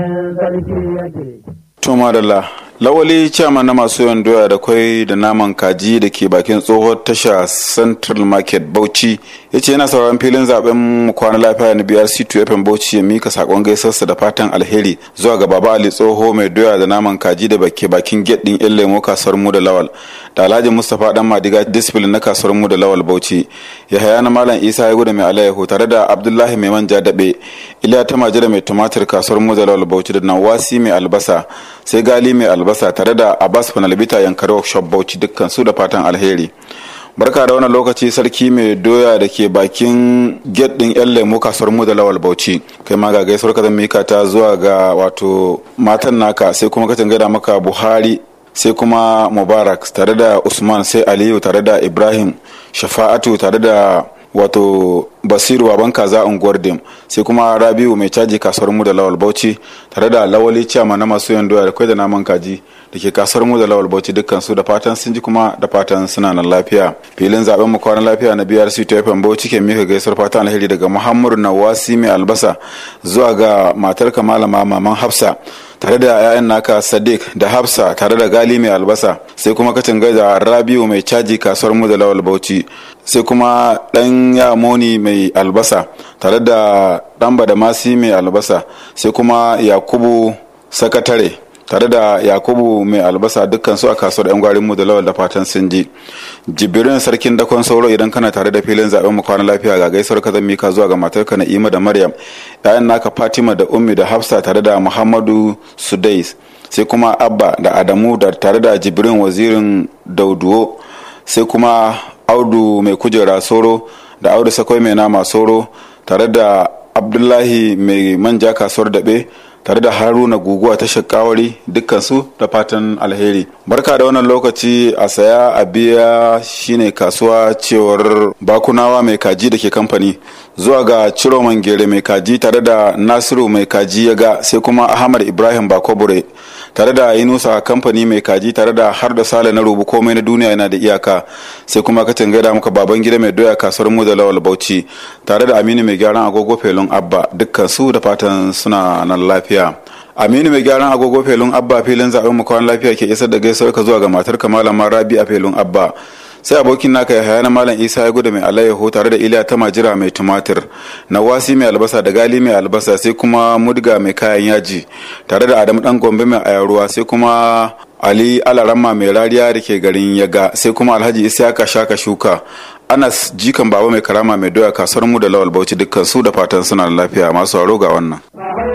To madalla, lawali ciyama na masu yawan doya da kwai da naman kaji da ke bakin tsohon tasha Central Market Bauchi ya ce yana sauraron filin zaben kwana lafiya na BRC 2 FM Bauchi ya mika sakon gaisarsa da fatan alheri zuwa ga Baba Ali Tsoho mai doya da naman kaji da ke bakin gate din yan lemo kasuwar mu da lawal da Alhaji Mustapha dan Madiga discipline na kasuwar mu da lawal Bauchi ya haya na Malam Isa ya gudu mai alayyahu tare da Abdullahi mai manja dabe Iliya ta majira mai tumatir kasuwar mu da lawal Bauchi da Nawasi mai albasa sai gali mai albasa tare da abbas fanalbita yankari workshop bauchi dukkan su da fatan alheri barka da wannan lokaci sarki mai doya da ke bakin gate din yan lemo kasuwar mu da lawal bauchi kai ma ga gaisuwar ka mika ta zuwa ga wato matan naka sai kuma ka gaida maka buhari sai kuma mubarak tare da usman sai aliyu tare da ibrahim shafa'atu tare da wato basiru baban kaza unguwar dim sai kuma rabiu mai caji kasuwar mu da lawal bauchi tare da lawali ciyama na masu yan doya da kai da naman kaji da ke kasuwar mu da lawal bauchi dukkan su da fatan sun ji kuma da fatan suna nan lafiya filin zaben mu kwanan lafiya na brc ta fm bauchi ke mika gaisuwar fatan alheri daga muhammadu nawasi mai albasa zuwa ga matar malama maman hafsa tare da 'ya'yan naka sadiq da hafsa tare da gali mai albasa sai kuma kacin da rabiu mai caji kasuwar mu da lawal bauchi sai kuma dan yamoni mai albasa tare da dan badamasi mai albasa sai kuma yakubu sakatare tare da yakubu mai albasa dukkan su a kasuwar yan gwarin mu da lawal da fatan sun ji jibirin sarkin dakon sauro idan kana tare da filin zaben mu kwana lafiya ga gaisuwar ka zan mika zuwa ga matarka na'ima da maryam yayan naka fatima da ummi da hafsa tare da muhammadu sudais sai kuma abba da adamu da tare da jibirin wazirin dauduwo sai kuma audu mai kujera soro da audu sakwai mai nama soro tare da abdullahi mai manja kasuwar daɓe tare da haruna guguwa ta shakawari dukkansu da fatan alheri barka da wannan lokaci a saya a biya shine kasuwa cewar bakunawa mai kaji da ke kamfani zuwa ga ciroman gere mai kaji tare da nasiru mai kaji ya ga sai kuma ahmad ibrahim bakobure tare da yunusa kamfani mai kaji tare da har da sale na rubu komai na duniya yana da iyaka sai kuma ka gaida muka baban gida mai doya kasuwar mu da lawal bauchi tare da aminu mai gyaran agogo felon abba dukkan su da fatan suna nan lafiya aminu mai gyaran agogo felon abba filin zaben mu kwan lafiya ke isar da gaisuwar ka zuwa ga matar malama rabi a felon abba sai abokin naka ya haya na malam isa ya gudu mai alayyaho tare da iliya ta majira mai tumatir nawasi mai albasa da gali mai albasa sai kuma mudga mai kayan yaji tare da adamu dan gombe mai ayaruwa sai kuma ali alaramma mai rariya da ke garin yaga sai kuma alhaji isiyaka shaka shuka anas jikan baba mai karama mai doya kasuwar mu da lawal bauchi dukkan su da fatan suna lafiya masu haro ga wannan